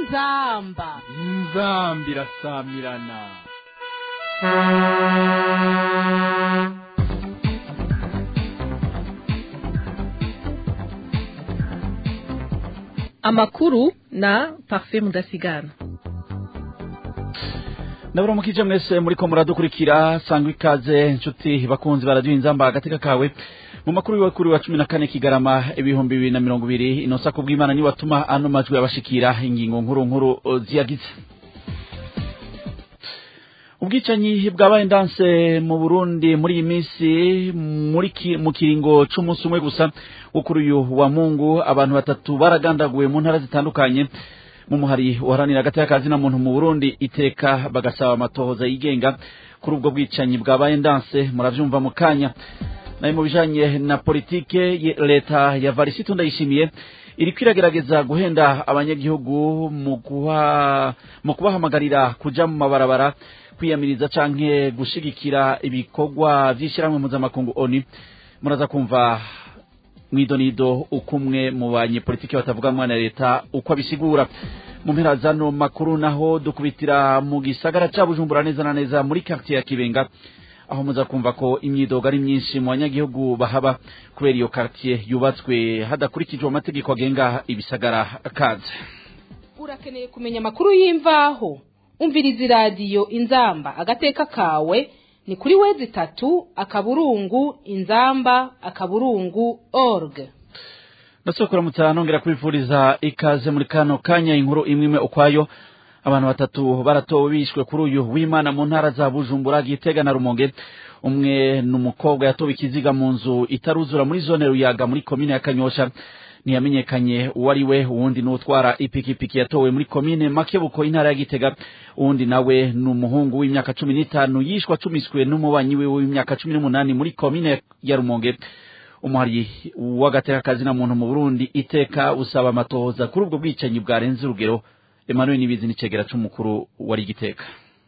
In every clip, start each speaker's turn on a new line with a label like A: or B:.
A: inzamba
B: inzambi irasamirana
C: amakuru na parfait mudasigana
D: ndabura mukije mwese muriko muradukurikira sangwa ikaze nshuti bakunzi baradiyo inzamba agateka kawe mu makuru yiwe kuri wa cumi na kane kigarama ibihumbi bibiri na mirongo ibiri inosa kubw'imana niwe atuma ano majwi abashikira ingingo nkuru nkuru uh, ziyagize ubwicanyi bwabaye ndanse mu burundi muri iyi minsi muri ki- mu kiringo c'umunsi umwe gusa wo kuri uyu wa mungu abantu batatu baragandaguwe mu ntara zitandukanye mu muhari uharanira hagati y'akazi na muntu mu burundi iteka bagasaba amatohoza yigenga kuri ubwo bwicanyi bwabaye ndanse muravyumva mu kanya nayo mu bijanye na politike ye- leta ya varisito ndayishimiye iriko iragerageza guhenda abanyagihugu mu kuha mu kubahamagarira kuja mu mabarabara kwiyamiriza canke gushigikira ibikorwa vy'ishirahamwe mpuzamakungu oni muraza kumva mwidonido ukumwe mu banyepolitiki batavuga mwana leta uko abisigura mu mpera zano makuru naho dukubitira mu gisagara ca bujumbura neza na neza muri quartier ya kibenga aho muza kumva ko imyidogo ari myinshi mu banyagihugu bahaba kubera iyo quartier yubatswe hadakurikijwe amategeko agenga ibisagara kaze
A: urakeneye kumenya amakuru y'imvaho umviriza iradiyo inzamba agateka kawe ni kuri wezi itatu akaburungu inzamba akaburungu org
D: ndasokora mutana nongera kubifuriza ikaze muri kano kanya inkuru imwe imwe ukwayo abantu batatu baratowe bishwe kuri uyu w'imana mu ntara za bujumbura gitega na rumonge umwe ni umukobwa yatowe ikiziga mu nzu itaruzura muri zone ruyaga muri komine ya kanyosha ntiyamenyekanye uwo ari we uwundi ni utwara ipikipiki yatowe muri komine makebuko intara ya gitega uwundi nawe ni umuhungu w'imyaka cumi n'itanu yishwe acumiswe n'umubanyi wiwe w'imyaka cumi n'umunani muri komine ya rumonge umuhari w'agatekakazi na muntu mu burundi iteka usaba amatohoza kuri ubwo bwicanyi bwarenze urugero emmanuel nibizi n'icegera c'umukuru wari igiteka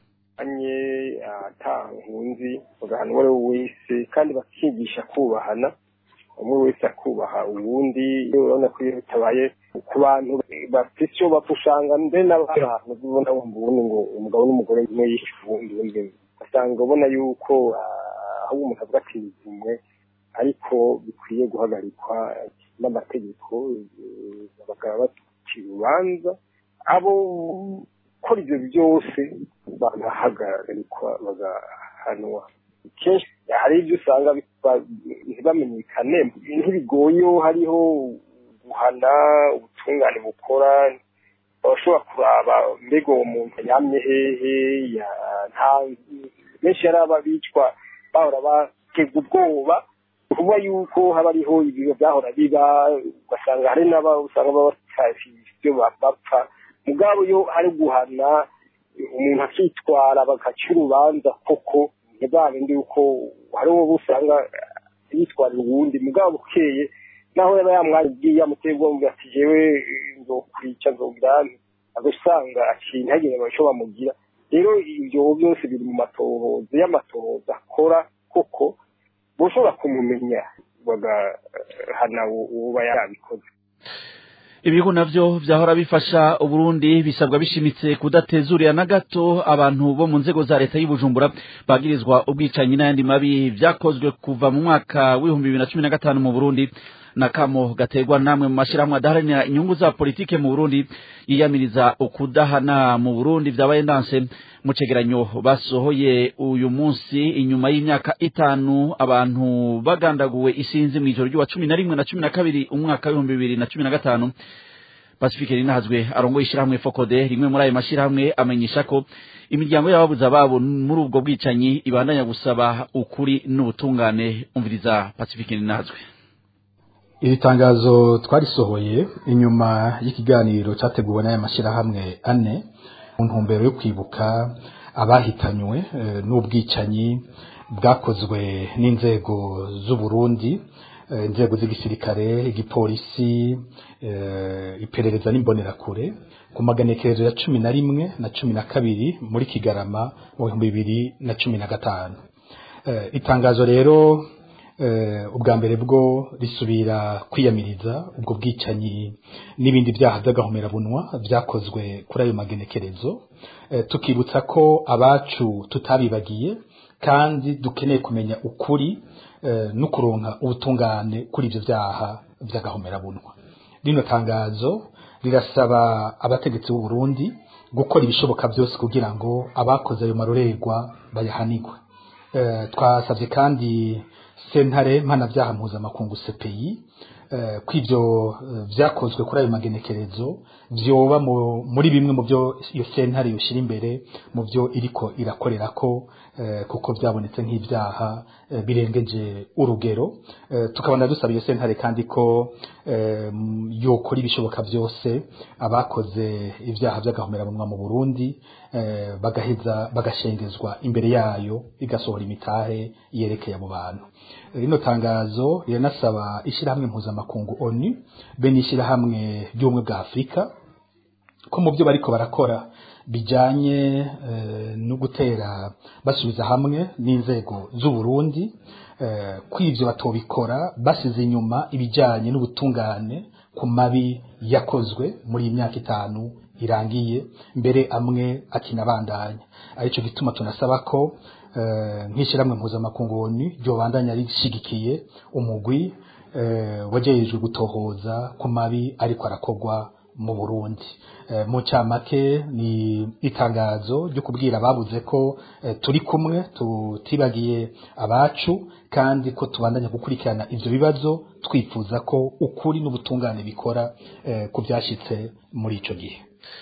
E: anye ata nkunzi bagahana uwo ari we wese kandi bakigisha kubahana umwe wese akubaha uwundi iyo urabona ko iyo bitabaye ku bantu bafite icyo bapfa usanga mbere n'abantu ubona wumva ubundi ngo umugabo n'umugore umwe yishe uwundi undi ugasanga ubona yuko ah, aho umuntu avuga ati umwe ariko bikwiye guhagarikwa n'amategeko eh, bakaba bacira urubanza abo gukora ibyo byose bagahagarikwa bagahanwa kenshi hari ibyo usanga biba- ntibamenyekane ntibigoye hariho guhana ubutungane bukora abashobora kuraba mbega uwo muntu yamye hehe ya- nta benshi yari aba bicwa bahora batega ubwoba kuba yuko haba hariho ibiro byahora biba ugasanga hari n'aba usanga baba batafise ibyo bapfa mugabo iyo hari guhana umuntu akitwara bagaca urubanza koko ntibabindi yuko hari uwo usanga yitwarira uwundi mugabo bukeye naho yaba yamwabwiye yamuteye ubwoba ati jewe nzokwica nzogira agasanga aciye ntihagire icyo bamugira rero ibyo byose biri mu matohoza y'amatohoza akora koko boshobora kumumenya bagahana uwo yarabikoze
D: ibihugu navyo vyahora bifasha uburundi bisabwa bishimitse kudatezurira na gato abantu bo mu nzego za leta y'ubujumbura bagirizwa ubwicanyi n'ayandi mabi vyakozwe kuva mu mwaka w'ibihumbi bibiri na cumi na gatanu mu burundi na kamo gaterwa namwe mu mashirahamwe adaharanira inyungu za politike mu burundi yiyamiriza ukudahana mu burundi vyabaye ndanse mu cegeranyo basohoye uyu munsi inyuma y'imyaka itanu abantu bagandaguwe isinzi mw'ijoro ry'uwa cumi na rimwe na cumi na kabiri umwaka w'ibihumbi bibiri na cumi na gatanu pacifique rinahazwe arongoye ishirahamwe fokode rimwe muri ayo mashirahamwe amenyesha ko imiryango y'ababuze ababo muri ubwo bwicanyi ibandanya gusaba ukuri n'ubutungane umviriza pacifique rinahazwe
F: iri tangazo twarisohoye inyuma y'ikiganiro cyateguwe n'aya mashyirahamwe ane mu ntumbero yo kwibuka abahitanywe eh, n'ubwicanyi bwakozwe n'inzego z'uburundi eh, inzego z'igisirikare igipolisi eh, iperereza n'imbonerakure ku maganekerezo ya cumi na rimwe na cumi na kabiri muri kigarama mu bihumbi bibiri na cumi na gatanu Eh, itangazo rero eh, ubwa mbere bwo risubira kwiyamiriza ubwo bwicanyi n'ibindi byaha by'agahomerabunwa byakozwe kuri ayo magenekerezo eh, tukibutsa ko abacu tutabibagiye kandi dukeneye kumenya ukuri eh, no kuronka ubutungane kuri ibyo byaha by'agahomerabunwa rino tangazo rirasaba abategetsi b'u Burundi gukora ibishoboka byose kugira ngo abakoze ayo marorerwa bayahanigwe Eh, twasabye kandi sentare mpanabyaha mpuzamakungu CPI eh, ko ivyo eh, vyakozwe kuri ayo magenekerezo vyoba mu- muri bimwe mu byo iyo sentare yoshira imbere mu byo iriko irakorerako eh, kuko byabonetse nk'ibyaha eh, birengeje urugero eh, tukabona dusaba iyo sentare kandi ko eh, m- yokora ibishoboka byose abakoze ibyaha by'agahomerabunwa mu Burundi eh, bagaheza bagashengezwa imbere yayo igasohora imitahe yerekeye abo bantu rino tangazo riranasaba ishyirahamwe mpuzamakungu ONU be n'ishyirahamwe ry'ubumwe bwa Afurika ko mu byo bariko barakora bijanye eh, no gutera basubiza hamwe n'inzego z'u Burundi eh, kw'ivyo batobikora basize inyuma ibijanye n'ubutungane ku mabi yakozwe muri iyi myaka itanu irangiye mbere amwe akinabandanya arico gituma tunasaba ko eh, nk'ishyirahamwe mpuzamakungu ONU ryobandanya rishigikiye umugwi eh, wajejwe gutohoza ku mabi ariko arakorwa mu Burundi Eh, mu cyamake ni itangazo ryo kubwira ababuze ko eh, turi kumwe tutibagiye abacu kandi ko tubandanya gukurikirana ivyo bibazo twifuza ko ukuri n'ubutungane bikora eh, ku byashitse muri ico gihe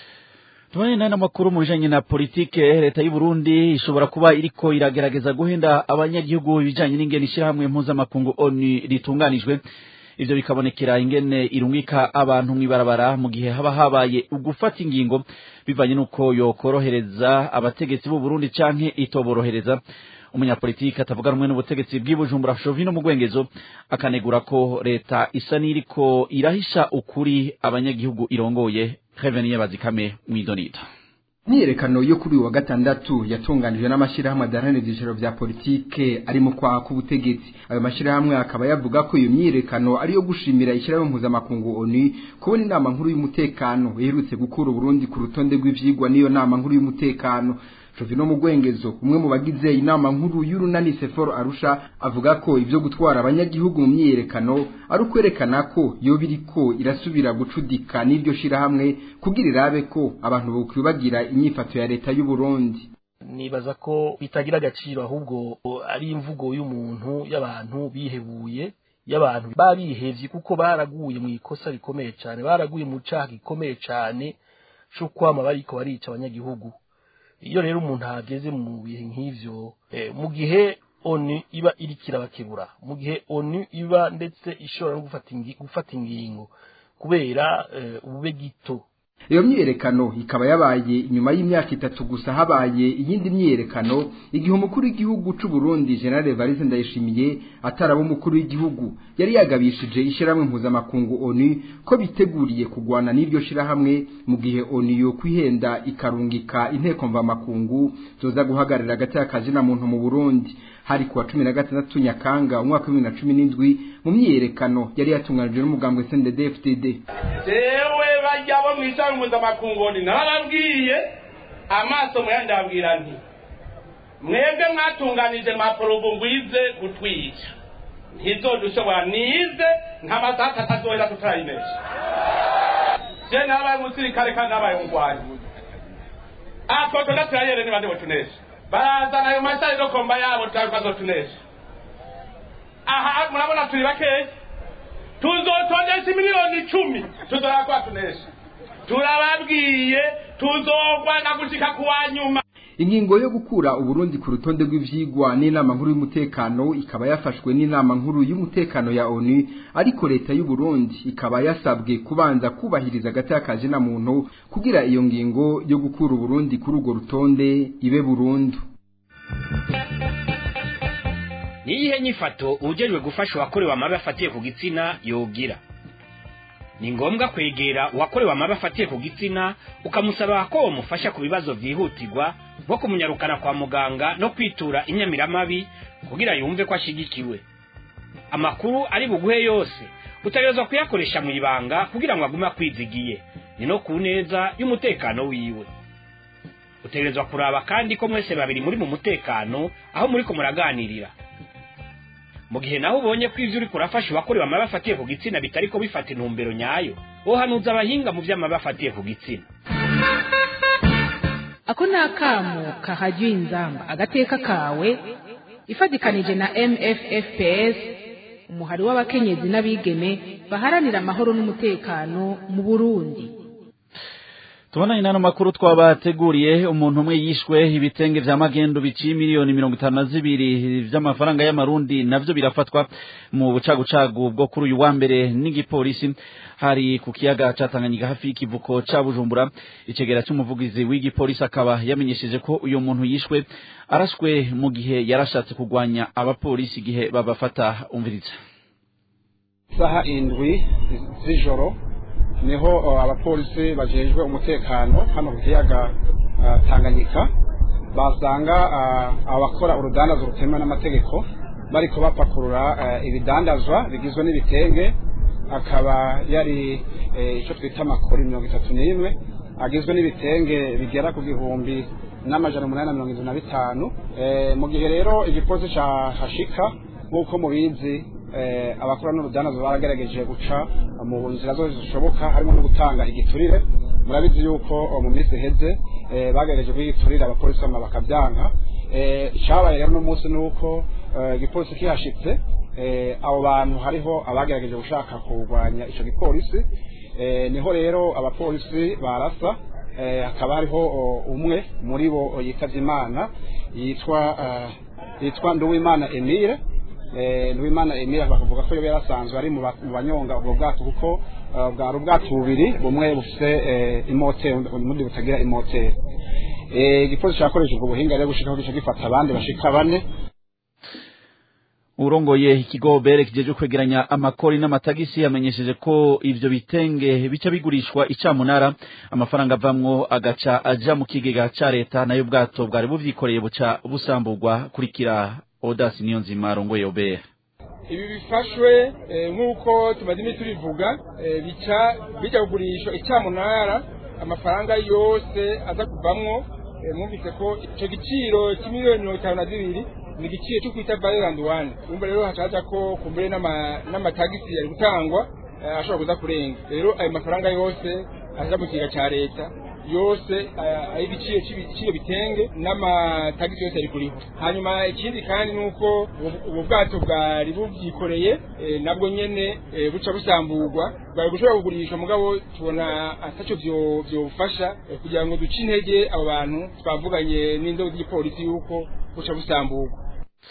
D: tubanye nayo n'amakuru mu bijanye na politike leta y'u Burundi ishobora kuba iriko iragerageza guhenda abanyagihugu ibijanye n'ingene ishirahamwe mpuzamakungu ONU ritunganijwe ivyo bikabonekera ingene irungika abantu mw'ibarabara mu gihe haba habaye ugufata ingingo bivanye n'uko yokorohereza abategetsi b'u Burundi canke itoborohereza umunyapolitiki atavuga rumwe n'ubutegetsi bw'ibujumbura Chauvin mu Gwengezo akanegura ko leta isa n'iriko irahisha ukuri abanyagihugu irongoye Reveniye bazikame mwidonita
G: imyiyerekano yo kuri uyu wa gatandatu yatunganijwe n'amashyirahamwe adaharanira ibyiciro bya politike ari mu kwaha k'ubutegetsi ayo mashyirahamwe akaba yavuga ko iyo myiyerekano ari iyo gushimira ishyirahamwe mpuzamakungu oni kubona inama nkuru y'umutekano iherutse gukura uburundi ku rutonde rw'ivyigwa n'iyo nama nkuru y'umutekano Jovino Mugwengezo umwe mu bagize inama nkuru y'urunani Seforo Arusha avuga ko ivyo gutwara abanyagihugu mu myiyerekano ari ukwerekana ko yo biriko irasubira gucudika n'iryo shirahamwe kugira irabe ko abantu bokwibagira inyifato ya leta y'u Burundi
H: nibaza ko bitagira agaciro ahubwo ari imvugo y'umuntu y'abantu bihebuye y'abantu babihevye kuko baraguye mu ikosa rikomeye cyane baraguye mu caha gikomeye cyane cyo kwama bariko barica abanyagihugu iyo rero umuntu ahageze mu bihe nk'ivyo eh, mu gihe onu iba iriko irabakebura mu gihe onu iba ndetse ishobora no gufata ingi- gufata ingingo kubera eh, ubube gito
G: iyo myiyerekano ikaba yabaye inyuma y'imyaka itatu gusa habaye iyindi myiyerekano igihe umukuru w'igihugu c'u Burundi General Evariste Ndayishimiye ataraba umukuru w'igihugu yari yagabishije ishyirahamwe mpuzamakungu ONU ko biteguriye kugwana n'iryo shirahamwe mu gihe ONU yo kwihenda ikarungika inteko mvamakungu zoza guhagararira agati y'akazi na muntu mu Burundi hari kuwa cumi na gatandatu Nyakanga umwaka wa bibiri na cumi n'indwi mu myiyerekano yari yatunganijwe n'umugambwe CNDD-FDD
I: jewe bajya bo mwishami mpuzamakungu narababwiye amaso muyandabwira nti mwebwe mwatunganije maporobo ngwize gutwica ntizodushobora nize nta masaha atatu azohera tutarayinesha je nabaye umusirikare kandi nabaye umugwanyi atwoto ndaturayere niba ndibo tunesha barazana ayo mashariro komba yabo tutazotunesha aha murabona turi bakeya tuzotondesha miliyoni icumi tuzorakwa tunesha turababwiye tuzogwana gushika kuwa nyuma
G: ingingo yo gukura uburundi ku rutonde rw'ivyigwa n'inama nkuru y'umutekano ikaba yafashwe n'inama nkuru y'umutekano ya onu ariko leta y'u Burundi ikaba yasabwe kubanza kubahiriza agati na muntu kugira iyo ngingo yo gukura uburundi kuri urwo rutonde ibe burundu
J: niyihe nyifato ujejwe gufasha uwakorewe amabi afatiye ku gitsina yogira ni ngombwa kwegera uwakorewe amabi afatiye ku gitsina ukamusaba ko wamufasha ku bibazo vyihutirwa nko kumunyarukana kwa muganga no kwitura inyamiramabi kugira yumve ko ashigikiwe amakuru ari buguhe yose utegerezwa kuyakoresha mu ibanga kugira ngo agume akwizigiye ni no ku neza y'umutekano wiwe utegerezwa kuraba kandi ko mwese babiri muri mu mutekano aho muri ko muraganirira mu gihe naho ubonye ko ivyo uriko urafasha uwakorewe amabi afatiye ku gitsina bitariko bifata intumbero nyayo wohanuza abahinga mu vy'amabi afatiye ku gitsina
A: ako ni akamo kahajya inzamba agateka kawe ifatikanije na mffps umuhari w'abakenyezi n'abigeme baharanira amahoro n'umutekano mu burundi
D: tubona inano makuru twabateguriye umuntu umwe yishwe ibitenge vya magendo biciye miliyoni mirongo itanu na zibiri vy'amafaranga y'amarundi navyo birafatwa mu bucagucagu bwo kuri uyu wa mbere n'igipolisi hari ku kiyaga ca Tanganyika hafi y'ikivuko ca Bujumbura icegera c'umuvugizi w'igipolisi akaba yamenyesheje ko uyu muntu yishwe arashwe mu gihe yarashatse kugwanya abapolisi igihe babafata umviriza
K: saha indwi z'ijoro niho abapolisi bajejwe umutekano hano ku kiyaga Tanganyika basanga abakora urudandazo rutemewe n'amategeko bariko bapakurura ibidandazwa bigizwe n'ibitenge akaba yari icyo twita amakori mirongo itatu n'imwe agizwe n'ibitenge bigera ku gihumbi n'amajana umunani na mirongo irindwi na bitanu mu gihe rero igipolisi hashika nk'uko mubizi abakora n'urudanazo baragerageje guca mu nzira zose zishoboka harimo no gutanga igiturire murabizi yuko mu minsi iheze bagerageje kuyiturira abapolisi bamwe bakabyanka icyabaye rero uno munsi ni uko igipolisi kihashitse abo bantu hariho abagerageje gushaka kurwanya icyo gipolisi niho rero abapolisi barasa hakaba hariho umwe muri bo yitabye imana yitwa yitwa nduwimana emile nduwimana emile bakavuga ko yari asanzwe ari mu banyonga ubwo bwato kuko bwari ubwato bubiri bumwe bufite imoteri ubundi butagira imoteri igipolisi cyakoreshejwe ubuhinga rero gushikaho gica gifata abandi bashika bane
D: urongoye ikigo bere kijeje kwegeranya amakori n'amatagisi yamenyesheje ko ivyo bitenge bica bigurishwa icamunara amafaranga avamwo agaca aja mu kigega ca leta nayo bwato bwari buvyikoreye buca busamburwa kurikira Odas Niyonzima arongoye obere
L: ibi bifashwe nk'uko tumaze iminsi tubivuga bica bijya kugurishwa icyamunara amafaranga yose aza kuvamwo mwumvise ko icyo giciro cy'imiliyoni mirongo itanu na zibiri ni igiciro cyo kwita valirandi wani urumva rero hashaja ko kumbure n'amatagisi yari gutangwa ashobora kuza kurenga rero ayo mafaranga yose aza mu kigega cya leta yose ay'igiciro cy'ibyo bitenge n'amatagisi yose yari kuriho hanyuma ikindi kandi ni uko ubu bwato bwari bubyikoreye nabwo nyene buca busamburwa bwari gushobora kugurisha mugabo tubona atacyo byofasha kugira ngo duce intege abo bantu twavuganye n'inzego z'igipolisi yuko buca busamburwa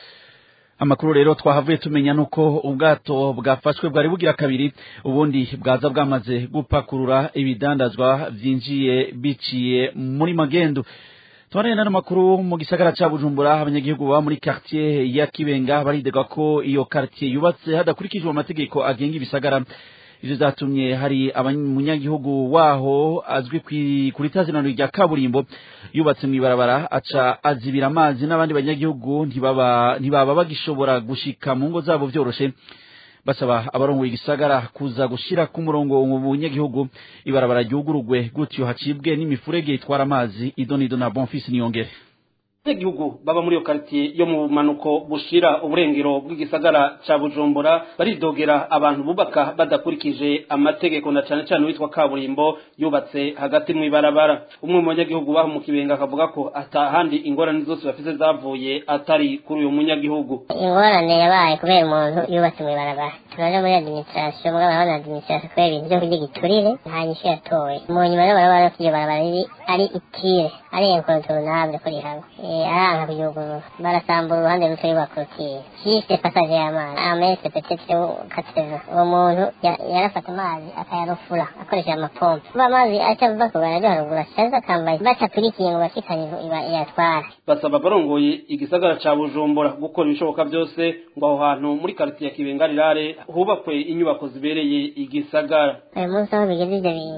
D: amakuru rero twahavuye tumenya nuko ubwato bwafashwe bwari bugira kabiri ubundi bwaza bwamaze gupakurura ibidandazwa vyinjiye biciye muri magendo tuboneye n'ano makuru mu gisagara ca bujumbura abanyagihugu baba muri quartier ya kibenga baridega ko iyo quartier yubatse hadakurikijwe amategeko agenga ibisagara ivyo zatumye hari abanyagihugu waho azwi kuri tazinano rya kaburimbo yubatse mw'ibarabara aca azibira amazi n'abandi banyagihugu ntibaba ntibaba bagishobora gushika mu ngo zabo vyoroshe basaba abarongoye igisagara kuza gushira ku murongo mu bunyagihugu ibarabara ryugurugwe gutyo hacibwe n'imifurege itwara amazi idonido na bonfils niyongere
M: abanyagihugu baba muri iyo quartier yo mu manuko bushira uburengero bw'igisagara ca Bujumbura baridogera abantu bubaka badakurikije amategeko na cane cane witwa kaburimbo yubatse hagati mu ibarabara umwe mu banyagihugu baho mu kibenga akavuga ko atahandi ingorane zose bafise zavuye atari kuri uyu munyagihugu
N: ingorane yabaye kubera umuntu yubatse mu ibarabara turaje muri administration mugabo abana administration kubera ibintu vyo kurya giturire nta nyishu yatoye mu nyuma rero barabara ko iryo barabara riri ari itire ari incontournable kuri hamwe aranga kuyugurura barasambura uruhande ruto y'ubakorotire juste passage y'amazi amese petete kateva uwo muntu yarafata amazi akayarufura akoresheje amapompe kuba amazi acava ku bararyo haruguru ashaza akambaye batapurikiye ngo bashikane yatwara
M: basaba abarongoye igisagara ca bujumbura gukora ibishoboka byose ngo aho hantu muri karitiye ya kibenga rirare hubakwe inyubako zibereye igisagara
N: uyu munsi aho bigeze ivyo bintu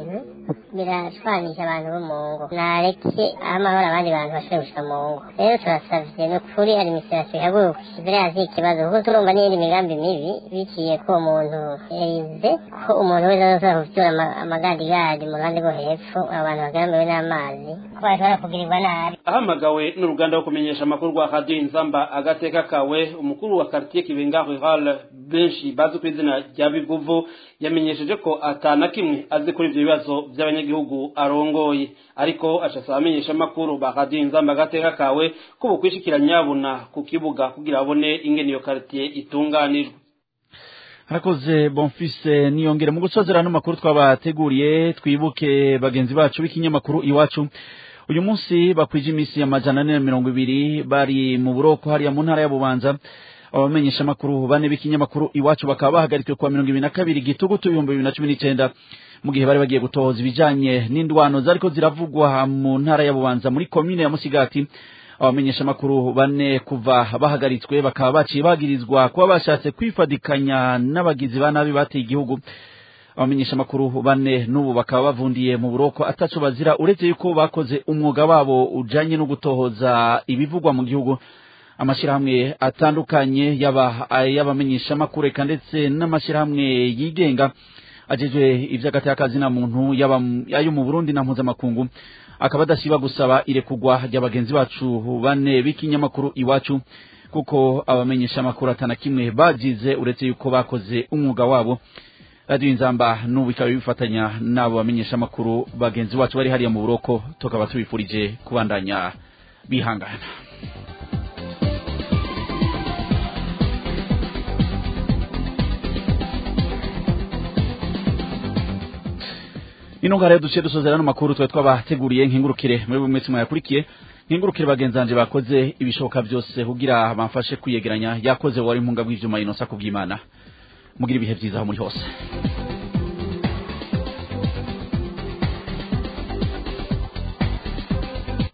N: birashwanisha abantu bo mu ngo nareke aho amahoro abandi bantu bashobora gushika mu ngo rero turasavye ni ukuri administration ihaguruke ivire hasi ikibazo kuko turumva n'iyindi migambi mibi biciye ko uwo muntu yize ko umuntu wese azoshobora kuvyura ama- amagandigadi mu ruhande rwo hepfo abantu bagaramiwe n'amazi ko bashobora kugirirwa nabi
M: ahamagawe n'uruganda rwo kumenyesha amakuru rwa radiyo inzamba agateka kawe umukuru wa quartier kibenga rural benshi bazi ku izina rya bivuvu yamenyesheje ko atana kimwe azi kuri ivyo bibazo vy'abanyagihugu arongoye ariko ashasaba amenyesha amakuru ba radiyo inzamba agateka kawe ko bokwishikira nyabuna ku kibuga kugira babone ingene iyo quartier itunganijwe
D: harakoze bonfise niyongere mu gusozera ano makuru twabateguriye twibuke bagenzi bacu b'ikinyamakuru iwacu uyu munsi bakwije iminsi amajana ane na mirongo ibiri bari mu buroko hariya mu ntara ya bubanza abamenyesha amakuru bane b'ikinyamakuru iwacu bakaba bahagarikiwe kuwa mirongo ibiri na kabiri gitugutu ibihumbi bibiri na cumi n'icenda mu gihe bari bagiye gutohoza ibijanye n'indwano zariko ziravugwa mu ntara ya bubanza muri komine ya musigati abamenyesha amakuru bane kuva bahagaritswe bakaba baciye bagirizwa kuba bashatse kwifadikanya n'abagizi ba nabi bateye igihugu abamenyesha amakuru bane n'ubu bakaba bavundiye mu buroko ataco bazira uretse yuko bakoze umwuga wabo ujanye no gutohoza ibivugwa mu gihugu amashirahamwe atandukanye yaba ay'abamenyesha amakuru eka ndetse n'amashirahamwe yigenga ajejwe ivy'agateka na muntu yaba ayo mu Burundi na mpuzamakungu akaba adasiba gusaba irekugwa ry'abagenzi bacu bane b'ikinyamakuru iwacu kuko abamenyesha amakuru atana kimwe bagize uretse yuko bakoze umwuga wabo radiyo inzamba n'ubu bikaba bifatanya n'abo bamenyesha amakuru bagenzi bacu bari hariya mu buroko tukaba tubifurije kubandanya bihangana ino ngara yo duciye dusozera no makuru twe twabateguriye nkingurukire muri bumwe mwese mwayakurikiye nkingurukire bagenzanje bakoze ibishoboka byose kugira bamfashe kwiyegeranya yakoze wari impunga bw'ivyuma inosa kubyimana mugira ibihe byiza aho muri hose